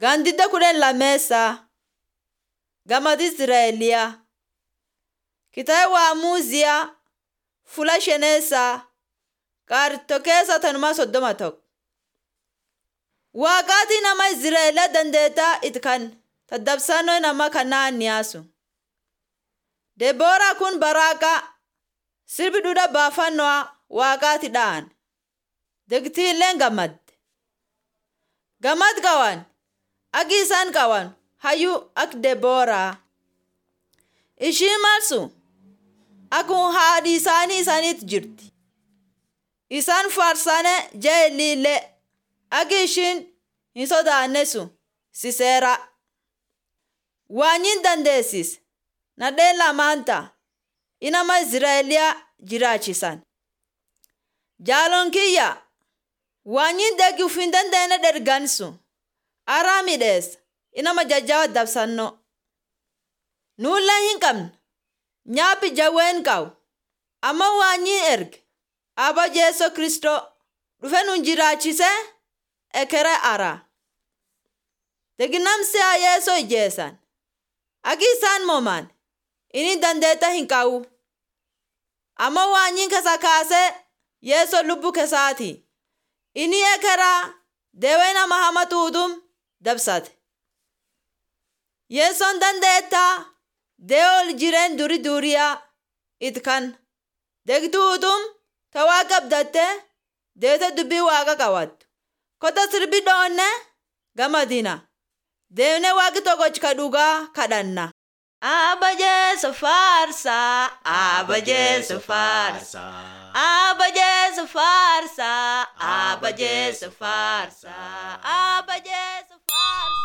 Gandidda kudhan lammeessaa Gamadi Izraa'eliyaa Kitaaba Waamuuziyaa Fula shaneessaa Qaartoo keessa tanumaa soddoma tokko. Waaqaatii nama Izraa'elaa dandeettaa itti kan tattaabsannoo nama kanaa niyaasu. Debooraa kun baraaqa sirbi duudha baafannoo waaqaati dha'an. Degtiilleen gammadde. Gammad qaban agi isaan qaban hayyuu ak Debooraa. Ishiin marsu akkuma haadhi isaanii isaaniitti jirti. Isaan faarsane jeelillee agi ishiin hin sodaanne sun siseera. Waanyin dandeessis nadheen lamaan ta'a inama Izraa'eliyaa jiraachisan. Jaaloon kiyya waanyin deegi uf hin dandeenye dhergan sun araa midheessa inama jajjaba dabsannoo. Nuullee hin qabne nyaaphi jawween qabu amma waanyin erge Aba Jeeso Kristoo dhufe nun jiraachisee ekere araa. Deginamsi haa Yeesoo ijeessan. Agi isaan moomaan inni dandeetta hin qabu. Amma waanyin kasa kaasee Yeesoo lubbu kesaati. Inni ekeraa deewee nama hama tuutum dabsate. Yeesoon dandeettaa deewee ol jireen duri duriyaa it kan. Degtuutum ta waaqa abdattee deete dubbii waaqa qabattu. Kota sirbi dhoonne gamadina. Deemnee waaqi tokkochi ka dhugaa kadhanna. Aba Jeesu faarsaa. Aba Jeesu faarsaa. Aba Jeesu faarsaa. Aba Jeesu faarsaa. Aba Jeesu faarsaa.